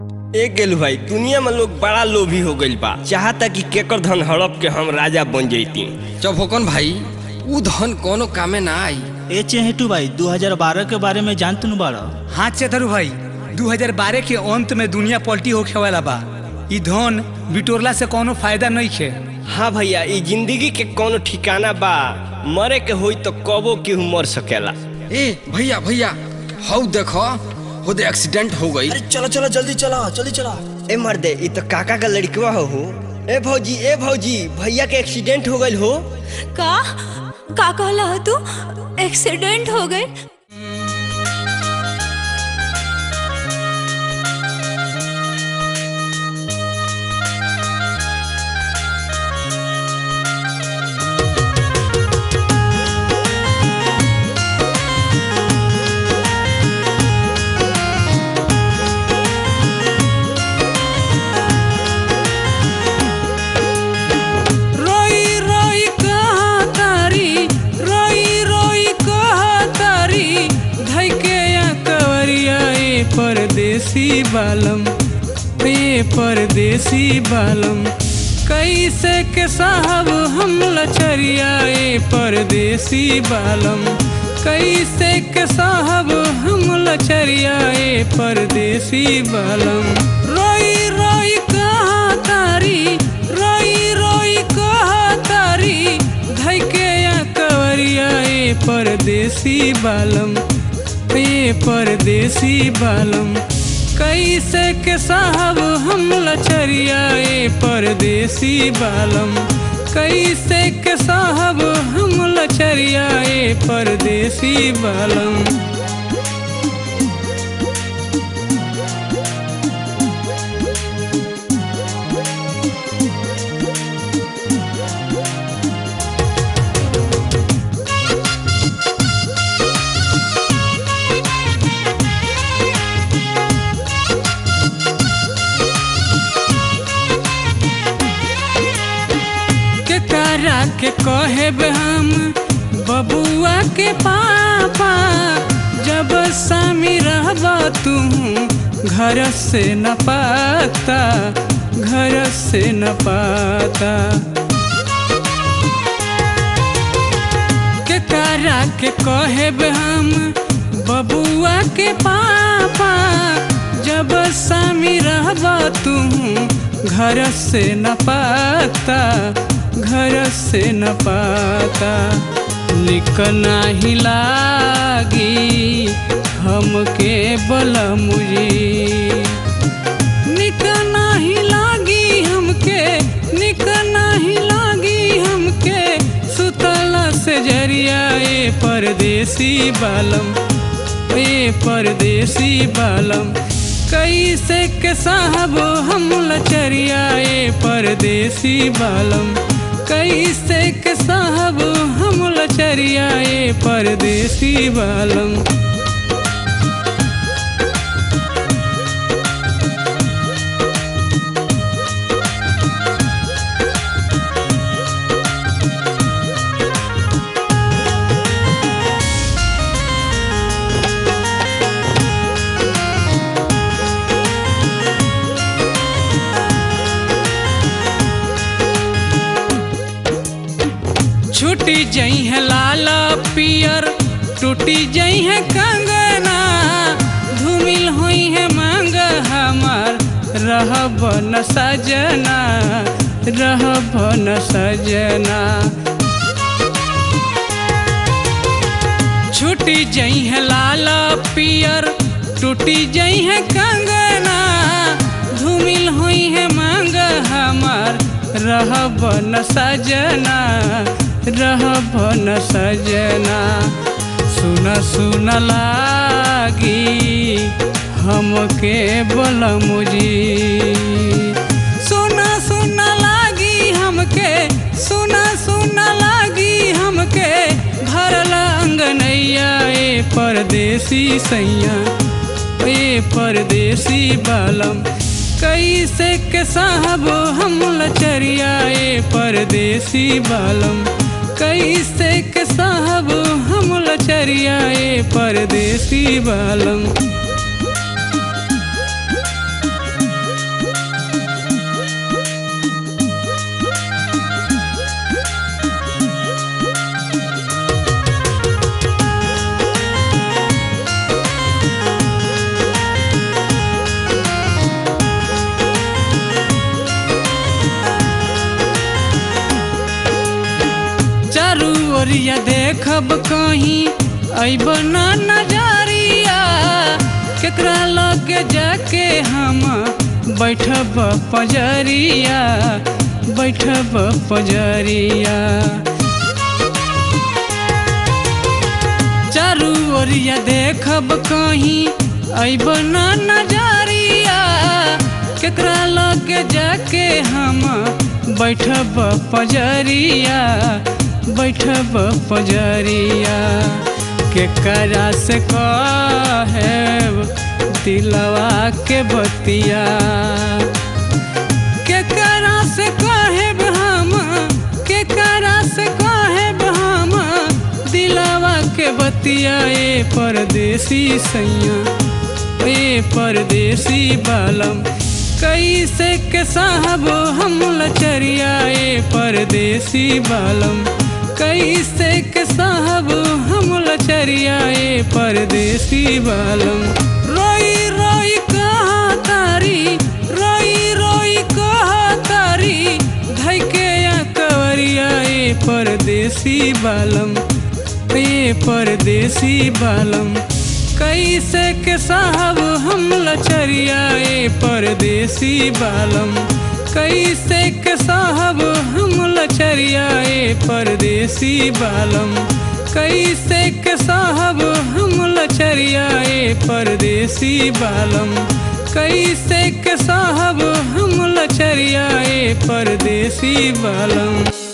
ए गेलू भाई दुनिया में लोग बड़ा लोभी हो गइल बा चाहता कि केकर धन हड़प के हम राजा बन जैती जब होकन भाई ऊ धन कोनो कामे ना आई ए चेहेटू भाई 2012 के बारे में जानतू न बाड़ा हाँ चेतरू भाई 2012 के अंत में दुनिया पलटी होखे वाला बा ई धन बिटोरला से कोनो फायदा नहीं खे हाँ भैया ई जिंदगी के कोनो ठिकाना बा मरे के होई तो कबो केहू मर सकेला ए भैया भैया हौ देखो खुद एक्सीडेंट हो गई अरे चलो चलो जल्दी चलो जल्दी चलो ए मर्दे ई तो काका का लड़कवा हो हो ए भौजी ए भौजी भैया के एक्सीडेंट हो गइल हो का का कहला हो तू एक्सीडेंट हो गए रोई रोई कहा तारी रोई रोई कहा तारी धैके या कवरिया ए परदेसी बालम ए परदेसी बालम कैसे के साहब हम लचरिया ए परदेसी बालम कैसे के साहब हम लचरिया ए परदेसी बालम रोई रोई कहा तारी रोई रोई कहा तारी धैके या कवरिया ए परदेसी बालम ए परदेसी बालम कैसे के साहब हम लचरिया ए परदेसी बालम कैसे के साहब हम लचरिया ए परदेसी बालम के करा के कहब हम बबुआ के पापा जब सामी रहब तू घर से न पाता घर से न पाता के करा के कहब हम बबुआ के पापा जब सामी रहब तू घर से न पाता घर से न पाता निक नाही लागी हमके बलमुजी निक नाही लागी हमके निक नाही लागी हमके सुतला से जरिया ए परदेसी बालम ए परदेसी बालम कैसे के साहब हम लचरिया ए परदेसी बालम कैसे के साहब हम लचरिया ए परदेसी बालम छूटी जई है लाल पियर टूटी जई है कंगना धूमिल हुई है मांग हमार रहब न सजना रहब न सजना छूटी जई है लाल पियर टूटी जई है कंगना धूमिल हुई है मांग हमार रहब न सजना रहब न सजना सुन सुन लागी हमके बलमुजी सुन सुन लागी हमके सुन सुन लागी हमके भरल अंगनैया ए परदेसी सैया ए परदेसी बालम कैसे के साहब हम लचरिया ए परदेसी बालम कैसे के साहब हम लचरिया ए परदेसी बालम ओरिया देखब कहीं अब ना नजरिया केकरा लगे जाके हम बैठब पजरिया बैठब पजरिया चारू ओरिया देखब कहीं अब ना नजरिया केकरा लगे जाके हम बैठब पजरिया बैठब पजरिया केकरा से कहब दिलवा के बतिया केकरा से कहब हम केकरा से कहब हम दिलवा के बतिया ए परदेसी सैया ए परदेसी बालम कैसे के साहब हम लचरिया ए परदेसी बालम कैसे के साहब हम लचरिया ए परदेसी बालम रोई रोई कहा तारी रोई रोई कहा तारी धैके या कवरिया ए परदेसी बालम ए परदेसी बालम कैसे के साहब हम लचरिया ए परदेसी बालम कैसे के साहब हम लचरिया ए परदेसी बालम कैसे के साहब हम लचरिया ए परदेसी बालम कैसे के साहब हम लचरिया ए परदेसी बालम